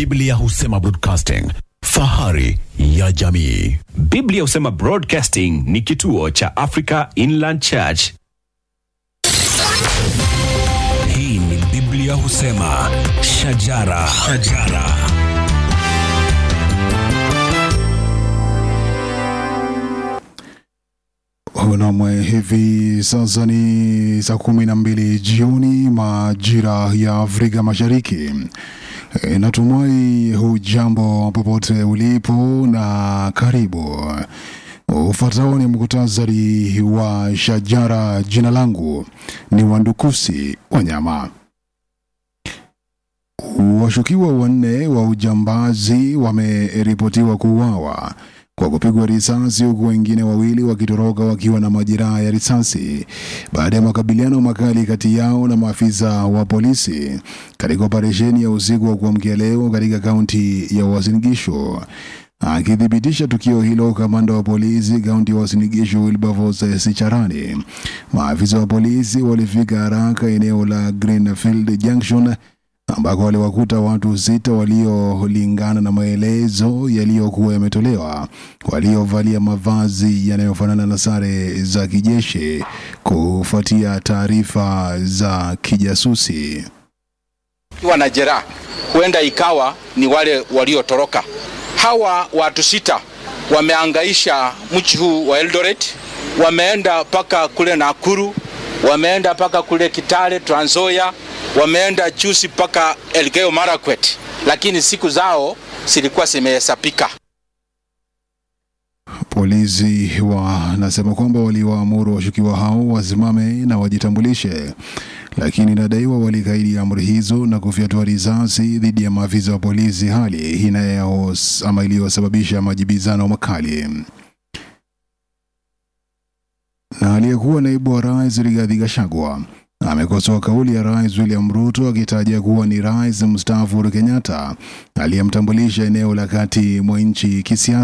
Biblia husema broadcasting, fahari ya jamii. Biblia husema Broadcasting ni kituo cha Africa Inland Church. Hii ni Biblia husema shajara, shajara. Unamwe hivi sasa ni saa kumi na mbili jioni majira ya Afrika Mashariki. E, natumai hujambo popote ulipo na karibu. Ufuatao ni muktasari wa shajara. Jina langu ni Wandukusi Wanyama. Washukiwa wanne wa ujambazi wameripotiwa kuuawa kwa kupigwa risasi huku wengine wawili wakitoroka wakiwa na majeraha ya risasi baada ya makabiliano makali kati yao na maafisa wa polisi katika operesheni ya usiku wa kuamkia leo katika kaunti ya Uasin Gishu. Akithibitisha tukio hilo, kamanda wa polisi kaunti ya Uasin Gishu Wilberforce Sicharani, maafisa wa polisi walifika haraka eneo la Greenfield Junction ambako waliwakuta watu sita waliolingana na maelezo yaliyokuwa yametolewa, waliovalia mavazi yanayofanana na sare za kijeshi kufuatia taarifa za kijasusi. kiwa na jeraha, huenda ikawa ni wale waliotoroka. Hawa watu sita wameangaisha mji huu wa Eldoret, wameenda mpaka kule Nakuru, wameenda mpaka kule Kitale, Trans Nzoia, wameenda juzi mpaka Elgeyo Marakwet, lakini siku zao zilikuwa zimehesabika. Polisi wanasema kwamba waliwaamuru washukiwa hao wasimame na wajitambulishe, lakini inadaiwa walikaidi amri hizo na kufyatua risasi dhidi ya maafisa wa polisi, hali inayo ama iliyosababisha majibizano makali. Na aliyekuwa naibu wa rais Rigathi Gachagua amekosoa kauli ya rais William Ruto akitaja kuwa ni rais mstaafu Uhuru Kenyatta aliyemtambulisha eneo la kati mwa nchi kisiasa